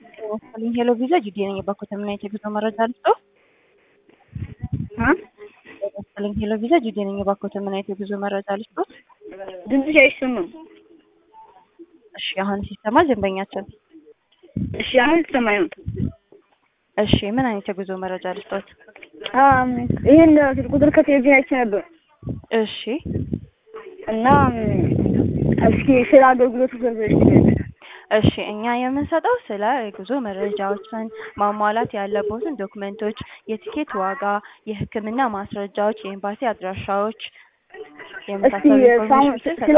መሰለኝ ሄሎ ቪዛ ጂዲ ነኝ። የባኮተ ምን አይነት የጉዞ መረጃ ልስጦ? መሰለኝ ሄሎ ቪዛ ጂዲ ነኝ። የባኮተ ምን አይነት የጉዞ መረጃ ልስጦ? ድምፅሽ አይሰማም። እሺ አሁን ሲሰማ ደንበኛችን። እሺ አሁን ይሰማኝ ነው። እሺ ምን አይነት የጉዞ መረጃ ልስጦት? ይህን ስልክ ቁጥር ከቴሌቪዥን አይቼ ነበር እሺ እና እስኪ ስለ አገልግሎቱ ገንዘብ እሺ እኛ የምንሰጠው ስለ የጉዞ መረጃዎችን ማሟላት ያለቦትን ዶክመንቶች፣ የቲኬት ዋጋ፣ የሕክምና ማስረጃዎች፣ የኤምባሲ አድራሻዎች እስኪ የመሳሰሉ ሳሁን ኢንፎርሜሽኖችን ስለ